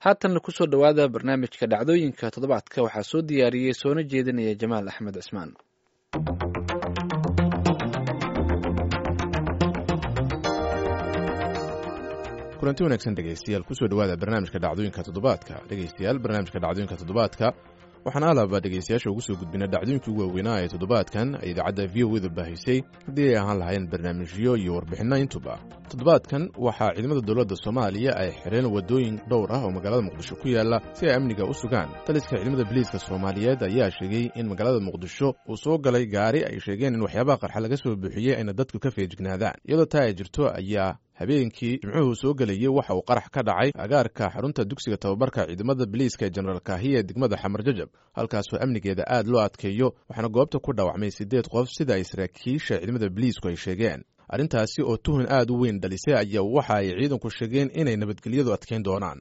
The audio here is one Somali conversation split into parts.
haatanna kusoo dhowaada barnaamijka dhacdooyinka toddobaadka waxaa soo diyaariyey soona jeedinaya jamaal axmed cismaan kulanti wanaagsan dhegaystayaal kusoo dhowaada barnaamijka dhacdooyinka toddobaadka dhegaystayaal barnaamijka dhacdooyinka toddobaadka waxaan alaba dhegaystayaasha ugu soo gudbina dhacdooyinkii ugu waaweynaa ee toddobaadkan ay idaacadda v o da baahisay haddii ay ahaan lahayn barnaamijyo iyo warbixinno intuba toddobaadkan waxaa ciidamada dowladda soomaaliya ay xireen waddooyin dhowr ah oo magaalada muqdisho ku yaalla si ay amniga u sugaan taliska ciidamada biliiska soomaaliyeed ayaa sheegay in magaalada muqdisho uu soo galay gaari ay sheegeen in waxyaabaha qarxa laga soo buuxiyey ayna dadku ka feejignaadaan iyadoo taa ay jirto ayaa habeenkii jimcuhu soo gelayey waxa uu qarax ka dhacay agaarka xarunta dugsiga tababarka ciidamada biliiska ee jenaraal kaahiya ee degmada xamar jajab halkaasoo amnigeeda aad loo adkeeyo waxaana goobta ku dhaawacmay siddeed qof sida ay saraakiisha ciidamada biliisku ay sheegeen arrintaasi oo tuhun aad u weyn dhalisay ayaa waxa ay ciidanku sheegeen inay nabadgelyadu adkayn doonaan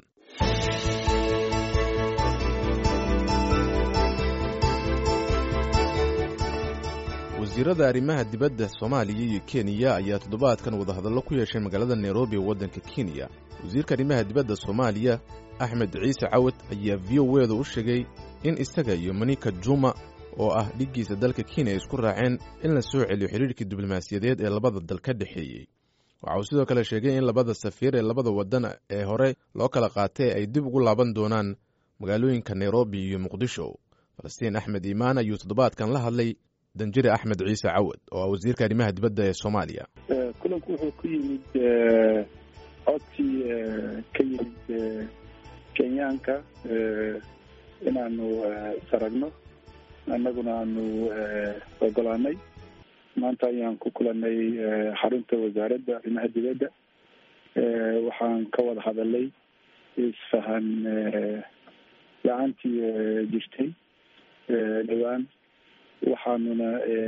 wasiirada arrimaha dibadda soomaaliya iyo kenya ayaa toddobaadkan wadahadallo ku yeeshay magaalada nairobi ee waddanka kenya wasiirka arrimaha dibadda soomaaliya axmed ciise cawad ayaa v o eeda u sheegay in isaga iyo manika juma oo ah dhiggiisa dalka kenya ay isku raaceen in la soo celiyo xidhiirkii diblomaasiyadeed ee labada dal ka dhexeeyey waxa uu sidoo kale sheegay in labada safiir ee labada waddan ee hore loo kala qaatay ay dib ugu laaban doonaan magaalooyinka nairobi iyo muqdisho falastiin axmed iimaan ayuu toddobaadkan la hadlay danjire axmed ciise cawad oo ah wasiirka arrimaha dibadda ee soomaaliya kulanku wuxuu ku yimid codsi ka yimid kenyaanka inaanu saragno annaguna aanu ogolaanay maanta ayaan ku kulanay xarunta wasaaradda arrimaha dibadda waxaan ka wada hadalay isfahan la-aantii jirtay dhowaan waxaanuna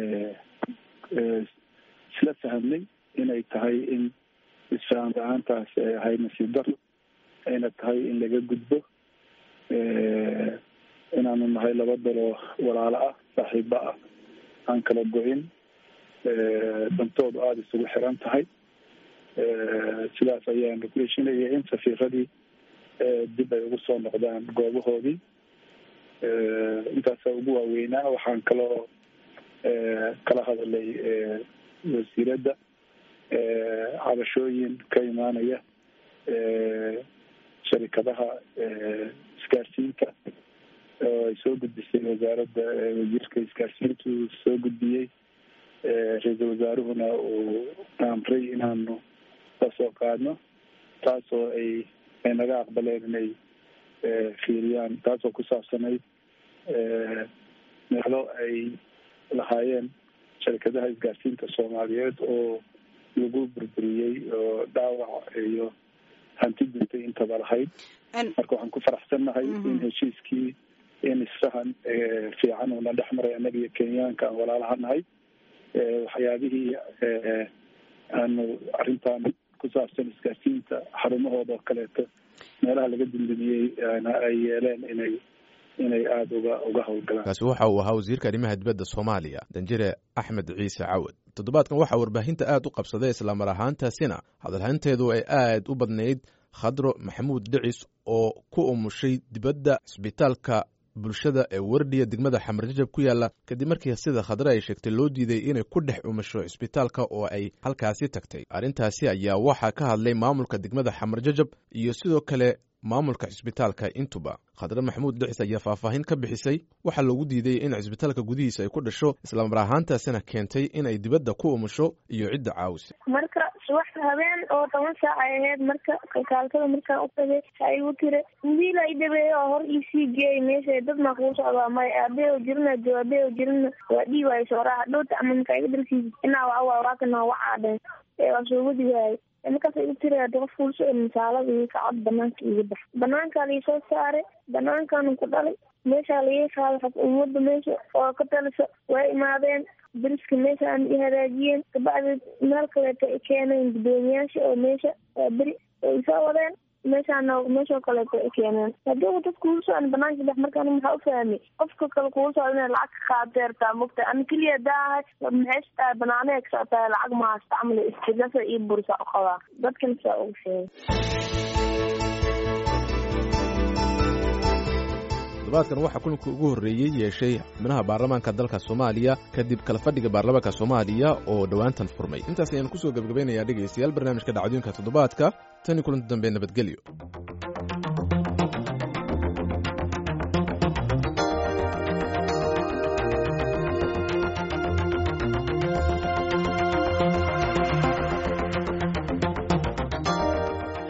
isla fahamnay inay tahay in isfaham la-aantaas ay ahay nasiib daro ayna tahay in laga gudbo inaanu nahay laba daloo walaalo ah saaxiibo ah aan kala go-in dantoodu aada isugu xiran tahay sidaas ayaanu ku heshinaya in safiiradii dib ay ugu soo noqdaan goobahoodii intaasa ugu waaweynaa waxaan kaloo kala hadalay wasiiradda cabashooyin ka imaanaya sharikadaha isgaarsiinta oo ay soo gudbisay wasaaradda wasiirka isgaarsiintu soo gudbiyey ra-iisul wasaaruhuna uu amray inaanu la soo qaadno taasoo ay ay naga aqbaleen inay fiiriyaan taasoo ku saabsanayd meelo ay lahaayeen sharikadaha isgaarsiinta soomaaliyeed oo lagu burburiyey oo dhaawac iyo hanti guntay intaba lahayd marka waxaan ku faraxsannahay in heshiiskii in isfahan fiican uuna dhex maray annaga iyo kenyaanka aan walaalaha nahay waxyaabihii aanu arrintan ku saabsan isgaarsiinta xarumahooda oo kaleeto meelaha laga dundumiyey ay yeeleen inay inay aada uga uga howlgalaan kaasi waxa uu ahaa wasiirka arrimaha dibadda soomaaliya danjire axmed ciise cawad toddobaadkan waxaa warbaahinta aad u qabsaday islamar ahaantaasina hadalhaynteedu ay aad u badnayd khadro maxamuud dhicis oo ku umushay dibadda cisbitaalka bulshada ee wardhiya degmada xamarjajab ku yaalla kadib markii sida khadre ay sheegtay loo diiday inay ku dhex umasho cisbitaalka oo ay halkaasi tagtay arrintaasi ayaa waxaa ka hadlay maamulka degmada xamarjajab iyo sidoo kale maamulka cisbitaalka intuba khadre maxamuud dhicis ayaa faahfaahin ka bixisay waxaa loogu diiday in cisbitaalka gudihiisa ay ku dhasho islamar ahaantaasina keentay inay dibadda ku umusho iyo cidda caawisa marka subax habeen oo toban saac ay ahayd marka kalkaaltada markaan u tagay waxa igu tiri wiil ay dhabeeyo oo hor iisii geeyay meesha dad maa kuu socdaa may aabee oo jirina jo aabee oo jirina waa dhii waayo sooraa dhowta ama markaa iga dalkiisa inaa waa waa waakana wacaadheen ee waa soo wadi waayay markaas igu tiri hada qof kuul socod misaalada ii kacod banaanka iga bax banaankaa lai soo saaray banaankaanu ku dhalay meeshaa laii qaaday xog ummadda meesha oo ka talisa waa imaadeen dariska meesha aan i hagaajiyeen kabacdi meel kaleeto i keeneen guddoomiyaasha oo meesha waa beri oo isoo wadeen meeshaana meeshoo kaleeto i keeneen haddii u dad kuula socon banaanka dex markaan maxaa u fahmay qofka kale kuula socda inay lacag ka qaadeertaa mogta ani keliya daahay maxay tahay banaanee ka socotaa lacag ma haysta camal istilasa iyo bursa u qabaa dadkan saa ugu sheegay toddobaadkan waxaa kulanka ugu horreeyey yeeshay xubnaha baarlamaanka dalka soomaaliya kadib kala fadhiga baarlamaanka soomaaliya oo dhowaantan furmay intaas ayaanu kusoo gebagabaynayaa dhegaystayaal barnaamijka dhacdooyinka toddobaadka tan iyo kulanti dambe nabadgelyo